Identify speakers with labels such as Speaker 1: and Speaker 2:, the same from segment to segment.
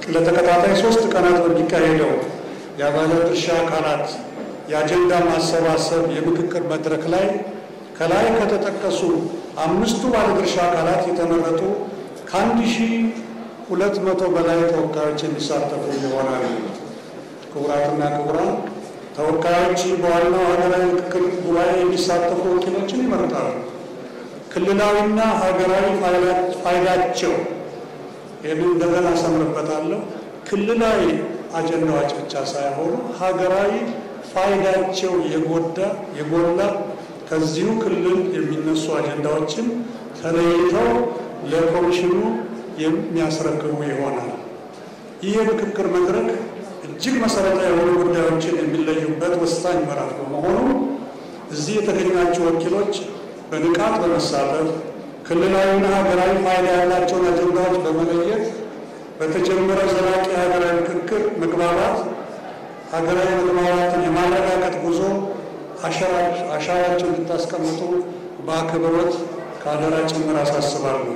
Speaker 1: ለተከታታይ ሶስት ቀናት በሚካሄደው የባለ ድርሻ አካላት የአጀንዳ ማሰባሰብ የምክክር መድረክ ላይ ከላይ ከተጠቀሱ አምስቱ ባለድርሻ አካላት የተመረጡ ከአንድ ሺህ ሁለት መቶ በላይ ተወካዮች የሚሳተፉ ይሆናሉ። ክቡራትና ክቡራን ተወካዮች በዋናው ሀገራዊ ምክክር ጉባኤ የሚሳተፉ ወኪሎችን ይመርጣሉ። ክልላዊና ሀገራዊ ፋይዳቸው ይህንን እንደገና አሰምርበታለሁ። ክልላዊ አጀንዳዎች ብቻ ሳይሆኑ ሀገራዊ ፋይዳቸው የጎዳ የጎላ ከዚሁ ክልል የሚነሱ አጀንዳዎችን ተለይተው ለኮሚሽኑ የሚያስረክቡ ይሆናል። ይህ የምክክር መድረክ እጅግ መሰረታዊ የሆኑ ጉዳዮችን የሚለዩበት ወሳኝ ምዕራፍ በመሆኑ እዚህ የተገኛችሁ ወኪሎች በንቃት በመሳተፍ ክልላዊና ሀገራዊ ፋይዳ ያላቸውን አጀንዳዎች በመለየት በተጀመረ ዘላቂ ሀገራዊ ምክክር መግባባት ሀገራዊ መግባባትን የማረጋገጥ ጉዞ አሻራቸውን እንድታስቀምጡ በአክብሮት ከአደራ ጭምር አሳስባለሁ።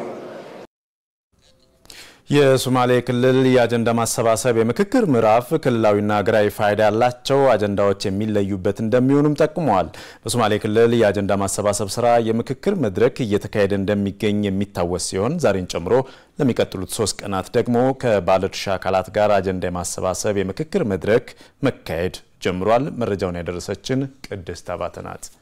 Speaker 2: የሶማሌ ክልል የአጀንዳ ማሰባሰብ የምክክር ምዕራፍ ክልላዊና ሀገራዊ ፋይዳ ያላቸው አጀንዳዎች የሚለዩበት እንደሚሆኑም ጠቁመዋል። በሶማሌ ክልል የአጀንዳ ማሰባሰብ ስራ የምክክር መድረክ እየተካሄደ እንደሚገኝ የሚታወስ ሲሆን ዛሬን ጨምሮ ለሚቀጥሉት ሶስት ቀናት ደግሞ ከባለድርሻ አካላት ጋር አጀንዳ የማሰባሰብ የምክክር መድረክ መካሄድ ጀምሯል። መረጃውን ያደረሰችን ቅድስት አባተ ናት።